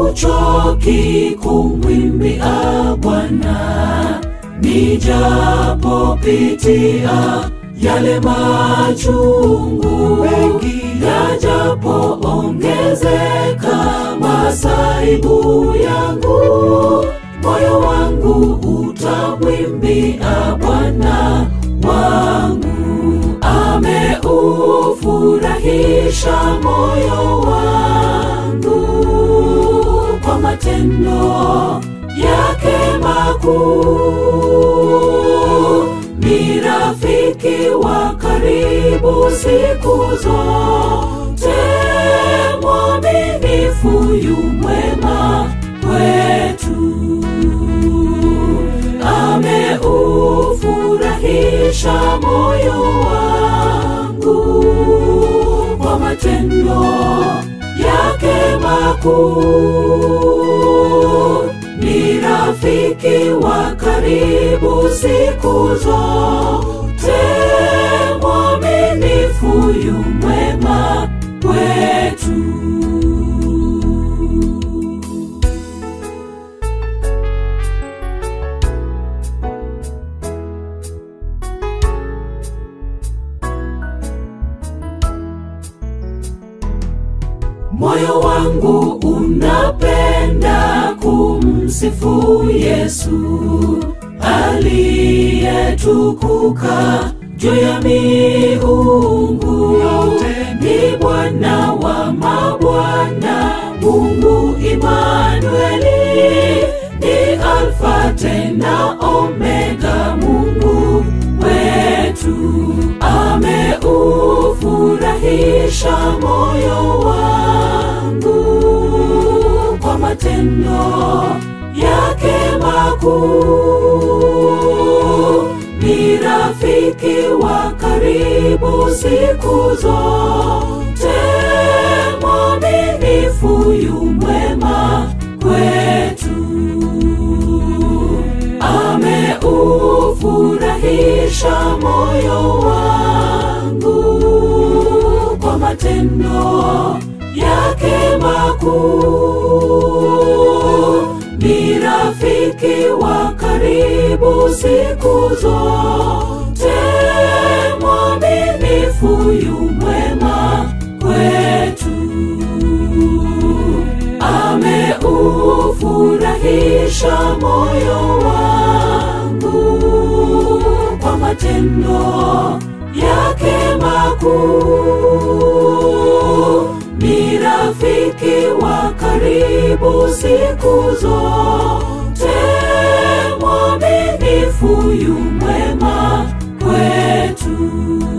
Siuchoki kumwimbia Bwana, nijapopitia yale machungu mengi, yajapoongezeka masaibu yangu, moyo wangu utamwimbia Bwana wangu. Ameufurahisha moyo wangu kwa matendo yake makuu. Ni rafiki wa karibu siku zote, mwaminifu yu mwema kwetu. Ameufurahisha moyo wangu kwa matendo yake makuu. Ni rafiki wa karibu siku zote, mwaminifu yu mwema kwetu. Moyo wangu unapenda kumsifu Yesu aliyetukuka juu ya miungu yote. Ni Bwana wa mabwana, Mungu Imanueli, ni Alfa tena Omega, Mungu wetu. Ameufurahisha moyo wangu kwa matendo yake makuu. Ni rafiki wa karibu siku zote, mwaminifu yu mwema kwetu. Ameufurahisha moyo wangu kwa matendo yake makuu. Ni rafiki wa karibu siku zote, mwaminifu yu mwema kwetu. Ameufurahisha moyo wangu kwa matendo yake makuu. Ni rafiki wa karibu siku zote, mwaminifu yu mwema kwetu.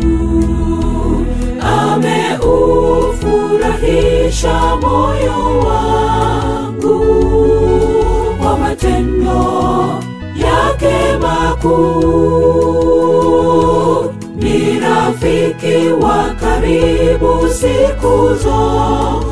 Ameufurahisha moyo wangu kwa matendo yake makuu. Ni rafiki wa karibu siku zote